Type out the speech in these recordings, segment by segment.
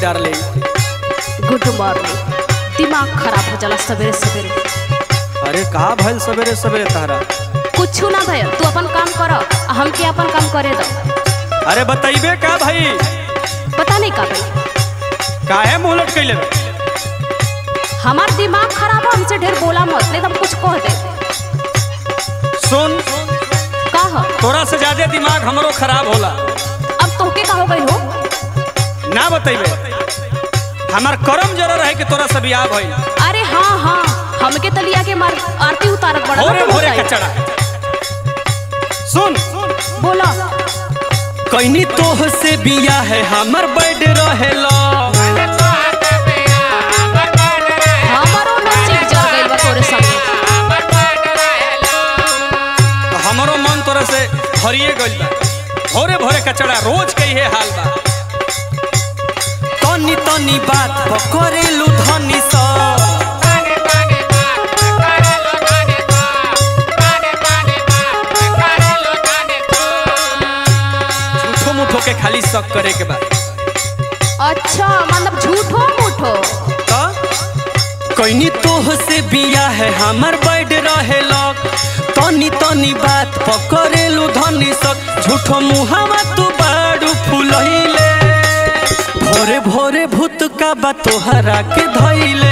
Darling good morning दिमाग खराब हो जाला सवेरे सवेरे अरे कहा भइल सवेरे सवेरे तारा कुछ ना भैया तू अपन काम कर आ हमके अपन काम करे दो अरे बताइबे का भाई पता नहीं का भाई काहे मुंह लटकैले बे? हमार दिमाग खराब है हमसे ढेर बोला मत नहीं तो हम कुछ कह दे सुन का हो तोरा से ज्यादा दिमाग हमरो खराब होला अब तोहके का हो गई हो ना बताइबे हमार करम जरा रहे कि तोरा से बियाह भइल अरे हाँ हाँ हमके तलिया के मार आरती उतारत बड़ा भोरे ना भोरे बताई। कचड़ा सुन बोला कैनी तोह से बिया है हमर बैड रहेला हमारो नसीब जल गइल बा तोरे संगे हमरो मन तोरा से भरिए गइल बा भोरे भोरे कचड़ा रोज के इहे हाल बा तनी तनी बात पकड़ेलू धनी सा झूठो मुठो के खाली शक करे के बा अच्छा मतलब झूठो मूठो का कैनी तोह से बिया है हमर बैड रहेला तनी तनी बात पकड़ेलू धनी सक झूठो मुहावा तू बाड़ू फुलहिले भोरे भोरे भूत का बा तोहरा के धैले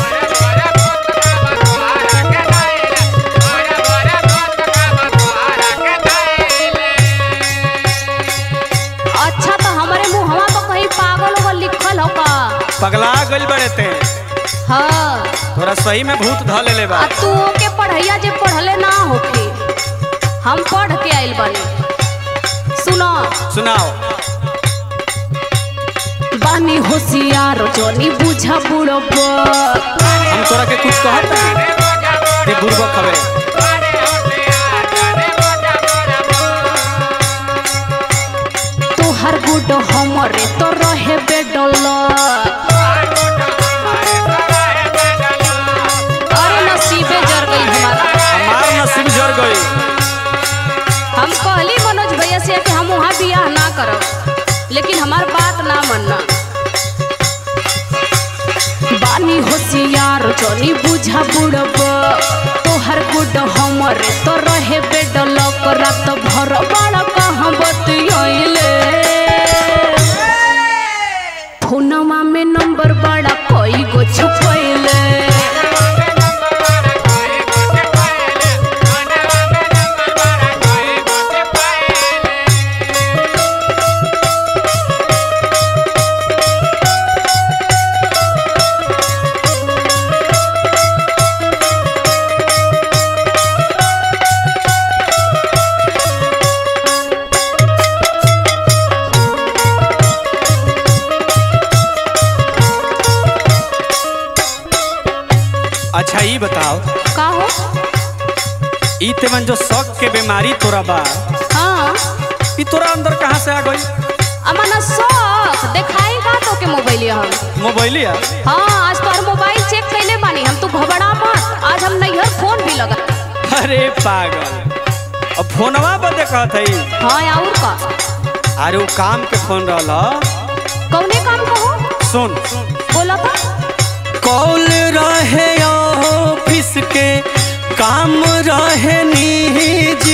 अच्छा तो हमारे मुहवा तो कहीं पागल होगा लिखल होगा पगला गइल बड़े ते हाँ तोरा सही में भूत ध लेले बा आ तू के पढ़ैया जे पढ़ले ना होखे हम पढ़ के आइल बानी सुनो सुनाओ बानी होशियार जोनी बुझा बुढ़ो हम तोरा के कुछ कहत ते बुढ़बक हवे तोहर गुड हमरे तो रहे बेडल अरे नसीबे जर गई हमारा हमार नसीब जर गई हम कहली मनोज भैया से कि हम वहाँ बियाह ना करब लेकिन हमार बात ना मानना बानी होशियार जोनी बुझा बुड़ब तोहर गुड हमरे तो रहे बेडल रात भर बड़ा कहाँ बतियाइले फोनमा में नंबर बड़ा कोई गो छुपैले अच्छा ई बताओ का हो ई तेमन जो शक के बीमारी तोरा बा हाँ ई तोरा अंदर कहाँ से आ गई अमना शौक देखाई का तो के मोबाइल हम मोबाइलिया हाँ आज तोहर मोबाइल चेक कैले बानी हम तू घबरा मत आज हम नैहर फोन भी लगा अरे पागल अब फोनवा बदे कहत हई हाँ और का अरे वो काम के फोन रहला कौने काम कहो सुन बोला था कॉल रहे ऑफिस के काम रहे निजी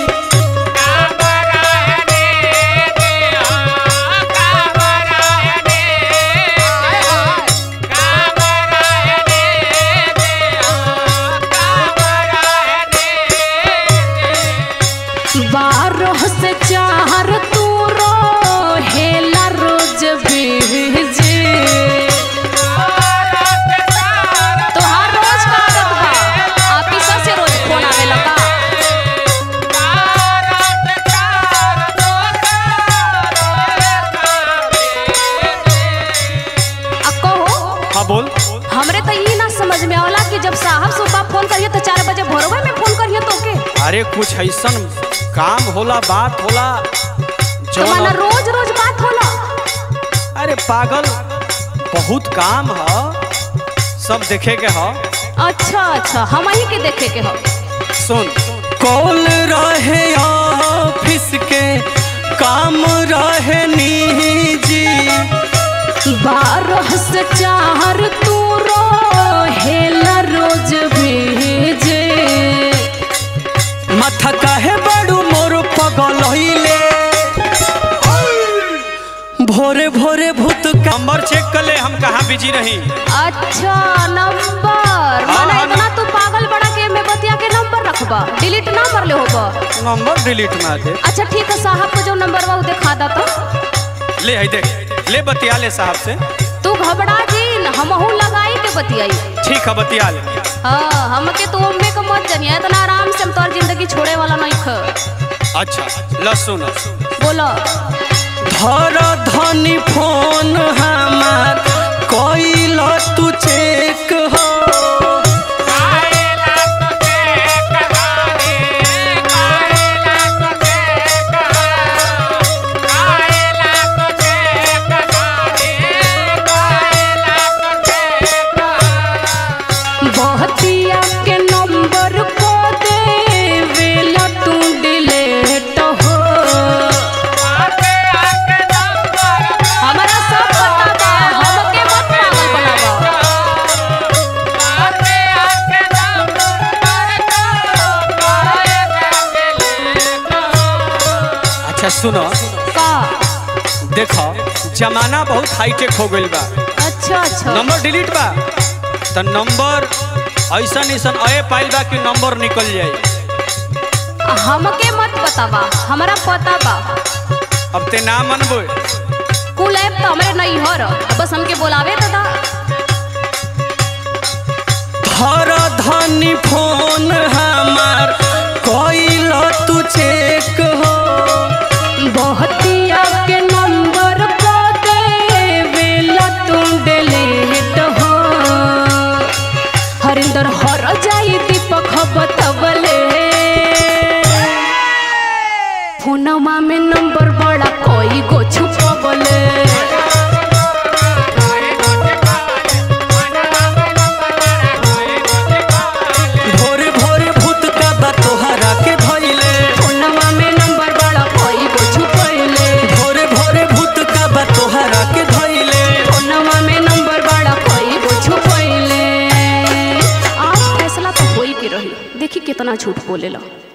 बारह से चार तू रो हेला रोज बीजे तोहार रोज का आदत बा ऑफिस से रोज फोन आवे लगा आ कहो हाँ बोल हमरे तो ई ना समझ में आवला कि जब साहब सुबह फोन करिए तो चार बजे भोरवा में फोन करिए तो के अरे कुछ ऐसन काम होला बात होला तो माना जौन रोज रोज बात होला अरे पागल बहुत काम ह सब देखे के ह अच्छा अच्छा हम ही के देखे के हो सुन कॉल रहे ऑफिस के काम रहे निजी बारह से चार तू हेला रोज भेजे माथा काहे बड़ू मोर पगल होइले भोरे भोरे भूत का नंबर चेक कर ले हम कहाँ बिजी रही अच्छा नंबर हाँ, माना हाँ, इतना तू पागल बड़ा के में बतिया के नंबर रखबा डिलीट ना कर ले होबा नंबर डिलीट मार दे अच्छा ठीक है साहब को जो नंबर बा उ दिखा दा तो ले है देख ले बतिया ले साहब से तू घबरा जी न हमहू लगाई के बतियाई ठीक है बतिया ले हाँ हमके तू उम्मे के मत जनिया इतना आराम से हम तोर जिंदगी छोड़े वाला नहीं ख अच्छा लसुन बोलो धर धनी फोन हमार कोइल तू चेक हो बहतिया के नंबर को दे वेला तू डिलीट हो हमारा सब पता बा हमके मत पागल बनावा अच्छा सुनो का देखो जमाना बहुत हाईटेक हो गइल बा अच्छा अच्छा नंबर डिलीट बा तो नंबर ऐसा ऐसन अये पाइल बा कि नंबर निकल जाए हमके मत बतावा हमारा पता बा अब ते ना मनबो कुल ऐप तो हमारे नहीं हर बस हमके बोलावे तो दा धर धनी फोन हमार कोइल तू चेक हो बहतिया के नंबर को दे वेला तू डिलीट हो हरिंदर हर जाई दीपक बतवले फोनमा में नंबर बड़ा कोई गो छुपवले भोरे भोरे भूत का बा तोहरा के भइले फोनमा में नंबर बड़ा कोई गो छुपवले भोरे भोरे भूत का बा तोहरा के धइले फोनमा में नंबर बड़ा कोई गो छुपवले आज फैसला तो होई के रही देखी कितना झूठ बोलेला